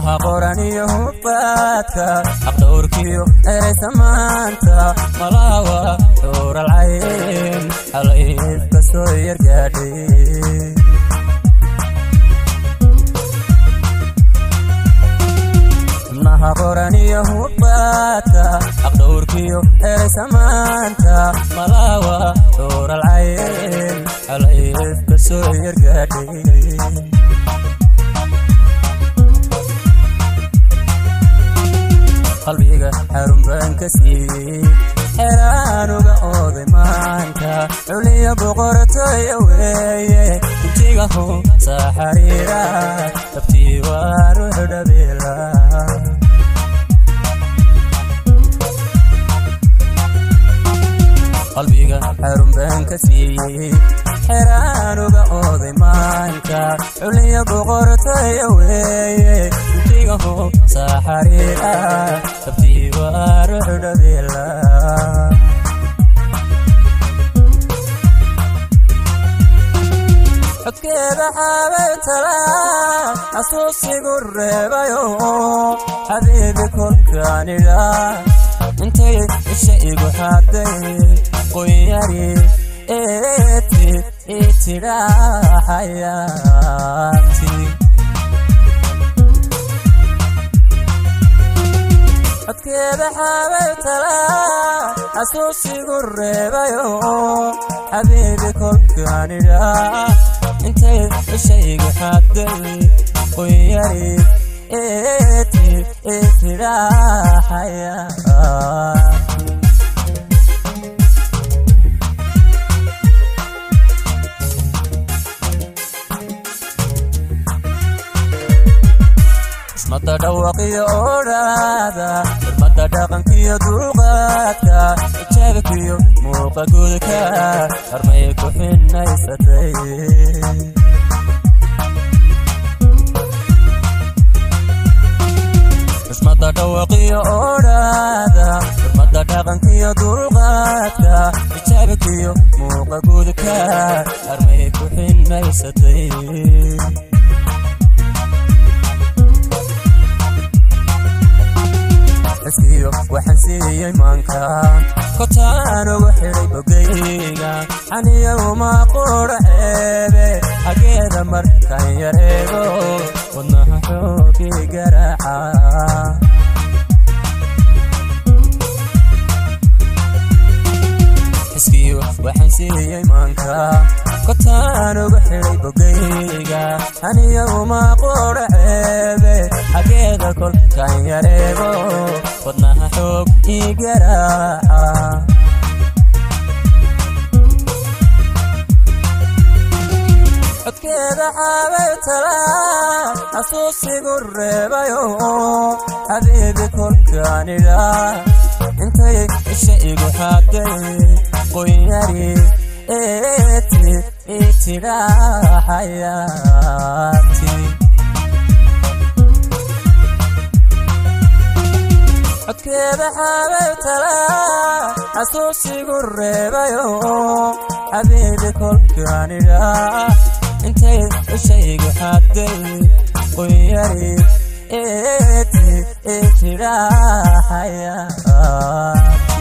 xubnaha qoran iyo hubbaadka xaqdhowrkiyo eraysamaanta malaawa xuuralcayn xalayfka soo yargaadhay xubnaha qoran iyo hubbaadka xaqdhowrkiyo eraysamaanta malaawa xuuralcayn xalayfka soo yargaadhay qalbiga xarun baan ka siiyey xeraanuga ooday maanta culiya boqortooya weeye intigahu saa xariira dabtii waa ruux dhabeela qalbiga xarun baan ka siiyey xeraanuga ooday maanta culiya boqortooya weeye intigahu saa xariira dabtii waa ruux dhabeela codkeeda xaabay talaa xasuusigu reebayo xabiibi kolkaanidha intay isha igu xaday qoyari eeti itidhaa xayaati codkeeda xaabay talaa xasuusigu reebayo xabiibi kolkaanidha intay ishaygu xaday qoyari eeti itidhaa xayaati xurmada dhawaqiyo odhaada xurmada dhaqankiyo dulqaadka ijaabkiyo muuqa gudka harmay ku xinaysatay xurmada dhawaqiyo odhaada xurmada dhaqankiyo dulqaadka ijaabkiyo muuqa gudka harmay ku xinaysatay xisiyo waxaan siiyey maanka kotaan ugu xidhay bogayga xaniya uma qura ceebe xageeda markaan yareego wadnaha xoogii garaaca xiskiyo waxaan siiyey maanka kotaan ugu xidhay bogayga xaniya uma qura ceebe xageeda kolkaan yareego wadnaha xoog ii garaaca codkeeda xaabay talaa xasuusigu reebayo xabiibi kolkaanidha intay isha igu xaday qoyari eeti itidhaa xayaati codkeeda xaabay talaa xasuusigu reebayo xabiibi kolkaanidha intay ishaygu xaday qoyari eeti itidhaa xayaati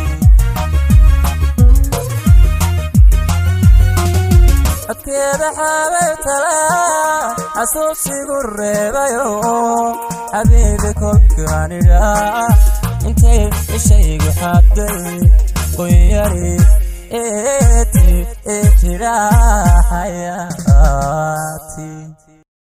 codkeeda xaabay talaa xasuusigu reebayo xabiibi kolkaanidha intay ishaygu xaday qoyari eeti itidhaa xayaati